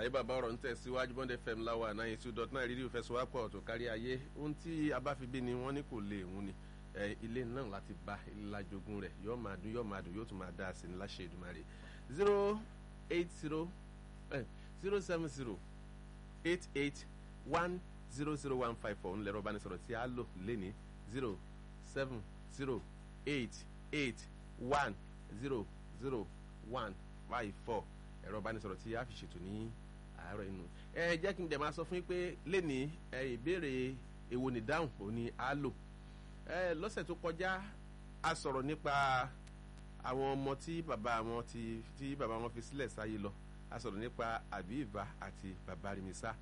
àlàyé bàbá ọ̀rọ̀ ń tẹ̀síwájú bond fm láwa náà two dot nine rédíò fẹsọ̀wápọ̀ tó kárí ayé ohun tí a bá fi bí ni wọ́n ní kò lè hun ni ilé náà láti bá ìlàjogún rẹ̀ yóò máa dùn yóò máa dùn yóò tún máa dá sí ní láṣẹ Èdùmàrè zero eight zero zero seven zero eight eight one zero zero one five four ńlẹ̀rọ ìbánisọ̀rọ̀ tí a lò lẹ́ni zero seven zero eight eight one zero zero one five four ẹ̀rọ ìbánisọ̀rọ̀ tí a fi ṣètò ní àárọ̀ inú. ẹ jẹ́ kí n dẹ̀ máa sọ fún yín pé lẹ́ni ìbéèrè èwo ní dáhùn òní á lò. ẹ lọ́sẹ̀ tó kọjá a sọ̀rọ̀ nípa àwọn ọmọ tí bàbá wọn ti tí bàbá wọn fi sílẹ̀ sáyé lọ a sọ̀rọ̀ nípa àbíìbá àti bàbá rìmísà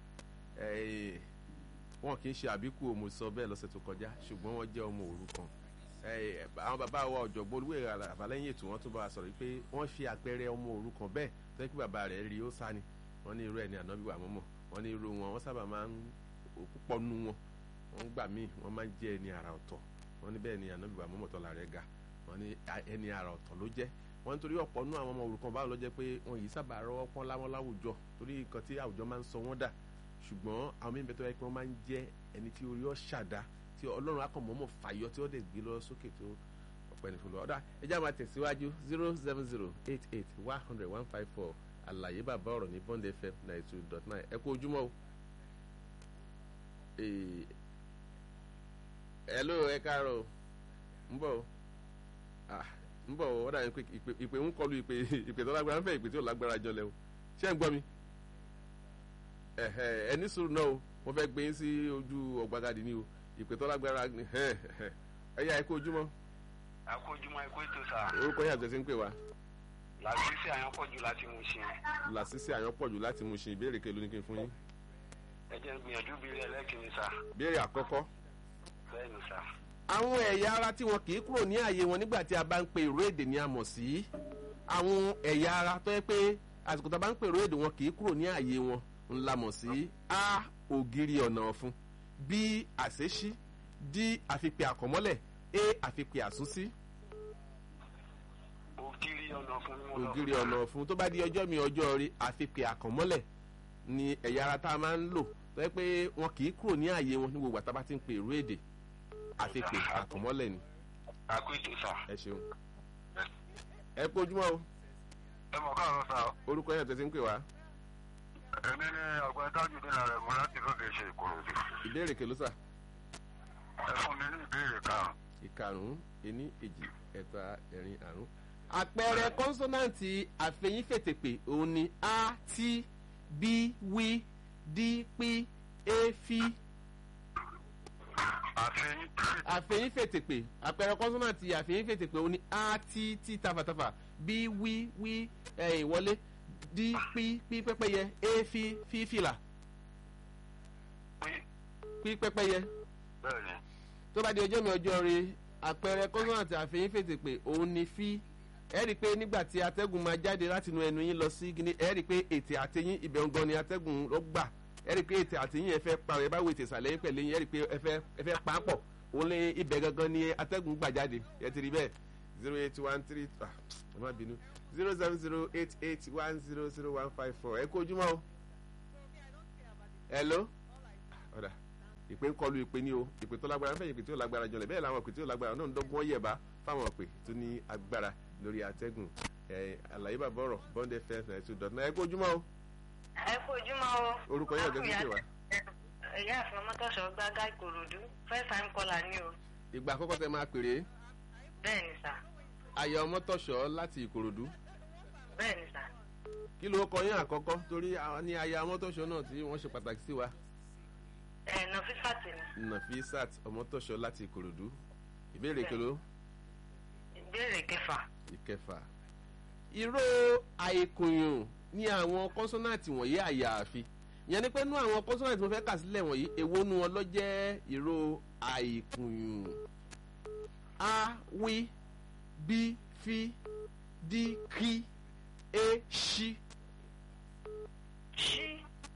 wọn kì í ṣe àbíkú òmò sọ bẹ́ẹ̀ lọ́sẹ̀ tó kọjá ṣùgbọ́n wọ́n jẹ́ ọmọ òrukàn àwọn bàbá wa ọ̀jọ̀gbọ́n olúwé àbálẹ́yìn ètò wọn tún bá wa sọ̀rọ̀ pé wọ́n fi àpẹẹrẹ ọmọ òrukàn bẹ́ẹ̀ tó yẹ kí bàbá rẹ̀ rí ó sá ni wọ́n ní irú ẹ̀ ní ànábì wà mọ́mọ́ wọ́n ní irú wọn wọ́n sábà máa ń púpọ̀ nu wọn wọ́n gbà míì wọ́n máa ń jẹ́ ẹni àrà ọ̀tọ̀ wọ́n ní bẹ́ẹ̀ ni ànábì wà mọ́mọ́ tọ́la rẹ̀ ga wọ́n ní ẹni àrà ọ̀tọ̀ ló jẹ́ wọ́n nítorí ọ̀pọ̀ nú àwọn ọmọ òrukàn báwo ló jẹ́ pé wọn yìí sábà rọ́wọ́ pọ́n láwọn láwùjọ torí nǹkan tí àwùjọ máa ń sọ wọ́n dà ṣùgbọ́n àwọn míì bẹ́ẹ̀ tó yẹ pé wọ́n máa ń jẹ́ ẹni tí orí ọ̀ ṣàdá tí ọlọ́run akọ̀mọ́mọ́ fàyọ tí ó dẹ̀ gbé lọ sókè tó ọ̀pẹ́ni fún lọ ọ̀dà ẹjẹ́ àwọn àtẹ̀síwájú zero seven zero eight eight one hundred one five four àlàyé bàbá ọ̀rọ̀ ní bond fm ninety two dot nine ẹ kú ojúmọ́ o. hello ẹ káàárọ̀ ń bọ̀ ń bọ̀ ọ̀dà ìpè ń kọlu ìpè ìpè tó lágbára ń fẹ́ ìpè tí ò lágbára jọlẹ̀ o ṣé ń gbọ́ mi ẹ ní sùúrù náà o wọ́n fẹ́ gbé yín sí ojú ọ̀gbagadì ni o ìpè tó lágbára ẹ yá ẹ kú ojúmọ́ akójúmọ́ ikú ètò sà. orúkọ yàtọ̀ sí ń pè wá. làṣìṣe àyànpọ̀jù láti mú ṣe. làṣìṣe àyànpọ̀jù láti mú ṣe ìbéèrè kelo ní kí n fún yín. ẹ jẹ́ gbìyànjú bí ilé ẹlẹ́kìnní sà. béèrè àkọ́kọ́. bẹ́ẹ̀ni sà. àwọn ẹ̀yà ara tí wọn kì í kúrò ní ààyè wọn nígbà tí a bá ń pe ìró èdè ni a mọ̀ sí. àwọn ẹ̀yà ara tó yẹ pé àsìkò tá a bá ń pe ìró èdè wọn kì í kúrò ní ààyè wọn ńlá mọ̀ sí a ògiri ọ̀nà ọ̀fun b àṣeṣí d àfipè àkọ́mọ́lẹ̀ a àfipè àsúnsí ògiri ọ̀nà fún mi. ògiri ọ̀nà ọ̀fun tó bá di ọjọ́ mi ọjọ́ rí àfipè àkànmọ́lẹ̀ ni ẹ̀yà ara tá a máa ń lò tó yẹ pé wọn kì í kúrò ní ààyè wọn ní gbogbo àtàbá tí ń pe èrò èdè àfipè àkànmọ́lẹ̀ ni. àkójọ sà. ẹ ṣeun ẹ kú ojúmọ́ o ẹ mọ̀ káàárọ̀ sà. orúkọ yẹn tẹ̀sí ń pè wá. èmi ni ọ̀gbẹ́ dájú dínà rẹ̀ mú láti lóde ṣe ìkòròdú. ìbéèrè kèló sà. ẹ fún mi ní ìbéèrè kan. ìkarùn-ún ení èjì ẹ̀ta ẹ̀rin àrún àpẹẹrẹ kọ́nsọ́nàǹtì àfẹ̀yìnfètèpè òun ni a t b w d p a f. àfẹ̀yìnfètèpè àpẹẹrẹ kọ́nsọ́nàǹtì àfẹ̀yìnfètèpè òun ni a t t tafàtafà b w w ẹ̀yìn wọlé d p p pẹ́pẹ́yẹ a f f fìlà p pẹ́pẹ́yẹ. bẹ́ẹ̀ni. tó bá di ọjọ́ mi ọjọ́ rí àpẹẹrẹ kọ́nsọ́nàǹtì àfẹ̀yìnfètèpè òun ni fi ẹ rí i pé nígbà tí atẹ́gùn máa jáde láti inú ẹnu yín lọ sí gíní ẹ rí i pé ètè àtẹyìn ibẹ̀ ń gan ni atẹ́gùn ló gbà ẹ rí i pé ètè àtẹyìn ẹ fẹ́ parọ́ ẹ bá wo ètè ìsàlẹ̀ yín pẹ̀lú yín ẹ rí i pé ẹ fẹ́ ẹ fẹ́ pa á pọ̀ òun lé ibẹ̀ gangan ni atẹ́gùn gbà jáde ẹ ti rí bẹ́ẹ̀ zero eight one three ah ẹ má bínú zero seven zero eight eight one zero zero one five four ẹ kú ojúmọ́ o hello ọ̀dà ìpè ń kọlu ìpè ní o ìpè tó lágbára fẹ́ ìpè tí ó lágbára jọlẹ̀ bẹ́ẹ̀ làwọn ìpè tí ó lágbára náà ń dọ́gbọ́n yẹ̀bá fáwọn ìpè tó ní agbára lórí atẹ́gùn àlàyé bàbá ọ̀rọ̀ bond fm ninety two dot nine ẹ kú ojúmọ́ o. ẹ kú ojúmọ́ o. orúkọ yẹn ọ̀gá sí wa. ìyá àfin ọmọtọ́sọ gbága ìkòròdú first time caller ni o. ìgbà àkọ́kọ́ tẹ máa pèrè. bẹ́ẹ̀ni sà. àyà ọmọtọ́sọ láti ìkòròdú. bẹ́ẹ̀ni sà. kí ló kọ yín àkọ́kọ́ torí ní àyà ọmọtọ́sọ náà tí wọ́n ṣe pàtàkì sí wa. ẹ nọfisat ni. nọfisat ọmọtọ́sọ láti ìkòròdú ìbéèrè kelo. ìbéèrè kẹfà ìkẹfà ìró àìkùnyùn ní àwọn kọ́nsọ́nàtì wọ̀nyí àyàfi ìyẹn ni pé nú àwọn kọ́nsọ́nàtì mo fẹ́ kà sílẹ̀ wọ̀nyí èwo nu wọn ló jẹ́ ìró àìkùnyùn a wí b fi d kí a ṣí. ṣí.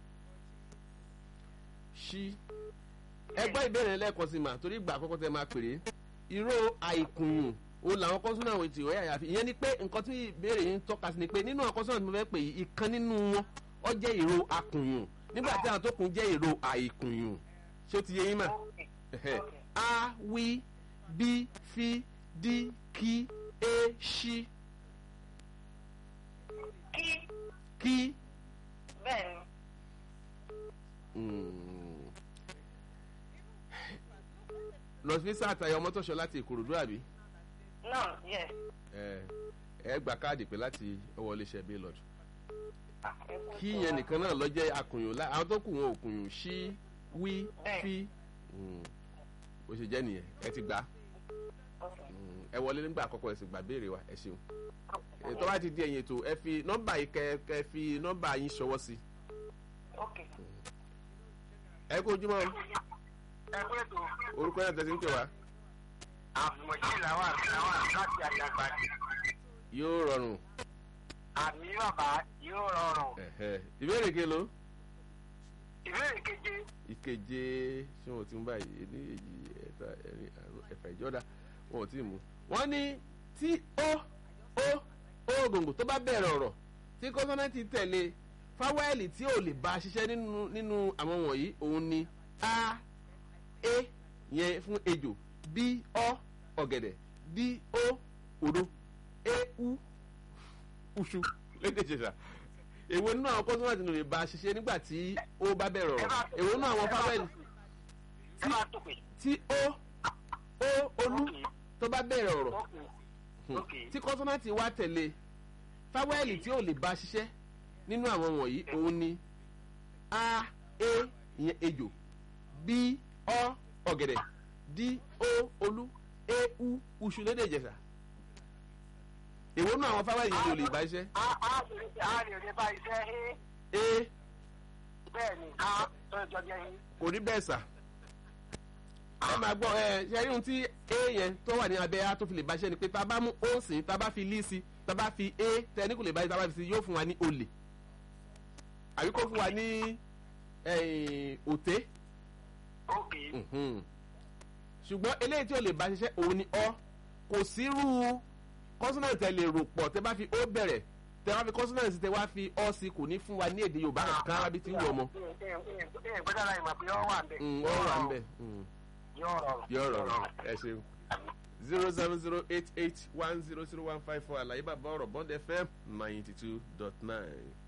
ṣí ẹgbẹ́ ìbéèrè lẹ́ẹ̀kan sí ma torí ìgbà àkọ́kọ́ tẹ máa pèrè ìró àìkùnyùn òun làwọn kọ́sọ́nà àwọn ètò ìwé àyàfi ìyẹn ni pé nǹkan tí ìbéèrè yìí ń tọ́ka sí ni pé nínú àwọn kọ́sọ́nà tí mo fẹ́ pè yìí ìkan nínú wọn ọ jẹ́ ìró akùnyùn nígbà tí àwọn tó kùn jẹ́ ìró àìkùnyùn ṣé ó ti yé yín mà Okay. Ẹ̀hẹ̀. Okay. a wí bí fi dí kí é ṣí Kí kí. bẹ́ẹ̀ ni. Mm. lọ sí sáà tayọ mọ́tòṣọ́ láti ìkòròdú àbí No, yes. ẹ ẹ gba káàdì pé láti ọwọ́ iléeṣẹ́ bílọ̀dù Ah, ẹ kú kí sí yẹn wa. nìkan náà lọ jẹ́ akùnyùn lá àwọn tó kù wọn ò kùnyùn sí wí Bẹ́ẹ̀. fi Mm. bó ṣe jẹ́ nìyẹn ẹ ti gbà Okay. Mm. ẹ wọlé nígbà àkọ́kọ́ ẹ sì gbà béèrè wa ẹ ṣeun tó bá ti di ẹ̀yìn ètò ẹ fi nọ́mbà yìí kẹ kẹ fi nọ́mbà yín ṣọwọ́ sí Okay. ẹ kó ojúmọ́ o. ẹ pé tó orúkọ yẹn tẹ̀sí ń pè wá àmọ̀jì làwọn àgbà láti àjàgbá yóò rọrùn àmì bàbá yóò rọrùn. Ẹ̀hẹ́. ìbéèrè kelo ìbéèrè keje ìkeje ṣé wọn ò ti ń báyìí ní èyí ẹ̀ta ẹ̀rin àrùn ẹ̀fà ìjọ́dá wọn ò tí ì mú. wọ́n ní tí ó ó ó gbòǹgbò tó bá bẹ̀rẹ̀ ọ̀rọ̀ tí kọ́sọ́nẹ́tì tẹ̀lé fáwẹ́lì tí ò lè bá a ṣiṣẹ́ nínú nínú àwọn wọ̀nyí òun ni a e yẹn fún ejò b ọ ọ̀gẹ̀dẹ̀ d o òdo e u uṣu lédè ìṣẹ̀ṣà èwo nínú àwọn kọ́sọ́nẹ́tì ló lè bá a ṣiṣẹ́ nígbà tí ó bá bẹ̀rẹ̀ ọ̀rọ̀ èwo nínú àwọn fáwẹ́lì ẹ máa tó pé. tí ó ó olú tó bá bẹ̀rẹ̀ ọ̀rọ̀ Okay. Ok. tí kọ́sọ́nàtì wá tẹ̀lé fáwẹ́lì tí ò lè bá ṣiṣẹ́ nínú àwọn wọ̀nyí òun ni a e ìyẹn ejò b ọ ọ̀gẹ̀dẹ̀ d o olú e u uṣu lédè ìjẹ̀ṣà èwo nínú àwọn fáwẹ́lì yìí ò lè bá ṣiṣẹ́ a a lè a lè rí bá iṣẹ́ ẹ e bẹ́ẹ̀ ni a tó jọ jẹ́ yín. kò rí bẹ́ẹ̀ sà ẹ máa gbọ́ ẹ ṣe rí ohun tí a yẹn tó wà ní abẹ́ a tó fi lè bá ṣe ni pé tá a bá mú o sí tá a bá fi lí sí tá a bá fi a tẹ ní kò lè bá ṣe tá a bá fi sí yóò fún wa ní olè àbí kó fún wa ní eh, òté ok Mhm. ṣùgbọ́n eléyìí tí ò lè bá ṣiṣẹ́ òun ni ọ kò sírú consonant tẹ lè rò pọ̀ tẹ bá fi ó bẹ̀rẹ̀ tẹ wá fi consonant sí tẹ wá fi ọ sí kò ní fún wa ní èdè Yorùbá kan rábí tí ń wọ̀ ọmọ ẹ gbọ́dọ̀ láì mọ̀ pé ọ wà ń bẹ̀. ọ wà ń bẹ̀. Mm yóò rọrùn. yóò rọrùn ẹ ṣeun zero seven zero eight eight one zero zero one five four àlàyé bàbá ọ̀rọ̀ bond fm ninety two dot nine.